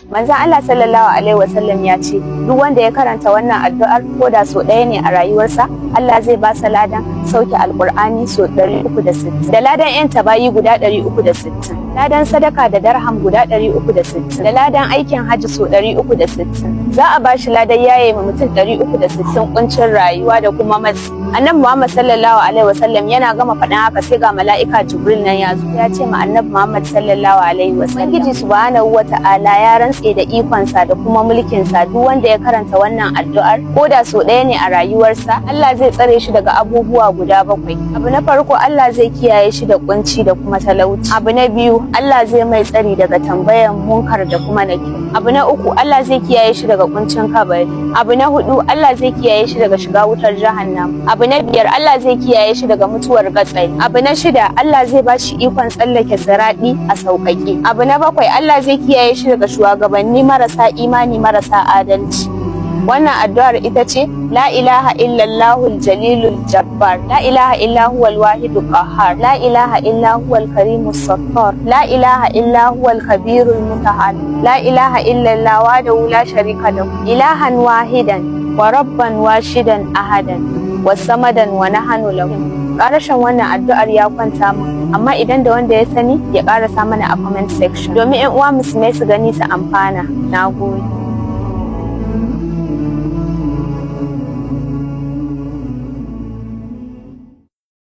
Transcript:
manzon Allah sallallahu alaihi wasallam ya ce duk wanda ya karanta wannan addu'ar ko da so ɗaya ne a rayuwarsa Allah zai ba sa ladan sauke alkur'ani so 360 da ladan yan tabayi guda 360 ladan sadaka da darham guda 360 da ladan aikin hajji so 360 za a ba shi ladan yaye ma mutum 360 kuncin rayuwa da kuma matsi annabi Muhammad sallallahu alaihi wasallam yana gama faɗin haka sai ga mala'ika Jibril nan ya zo ya ce ma annabi Muhammad sallallahu alaihi wasallam Ubangiji subhanahu wata'ala ya rantse da ikonsa da kuma mulkinsa duk wanda ya karanta wannan addu'ar ko da so ɗaya ne a rayuwarsa Allah zai tsare shi daga abubuwa guda bakwai abu na farko Allah zai kiyaye shi da kunci da kuma talauci abu na biyu Allah zai mai tsari daga tambayan munkar da kuma naki abu na uku Allah zai kiyaye shi daga kuncin kabari abu na hudu Allah zai kiyaye shi daga shiga wutar jahannam abu na biyar Allah zai kiyaye shi daga mutuwar gatsai abu na shida Allah zai ba shi ikon tsallake siradi a sauƙaƙe abu na bakwai Allah zai kiyaye shi daga shugabanni marasa imani marasa adalci wannan addu'ar ita ce la ilaha illallahul jalilul jabbar la ilaha illa huwal wahidul qahhar la ilaha illa huwal karimus sattar la ilaha illa huwal kabirul mutahal la ilaha illallah wahdahu la sharika lahu ilahan wahidan wa rabban washidan ahadan wasamadan wa nahanu lahu karashin wannan addu'ar ya kwanta mu amma idan da wanda ya sani ya karasa mana a comment section domin 'yan uwa musulmai su gani su amfana nagode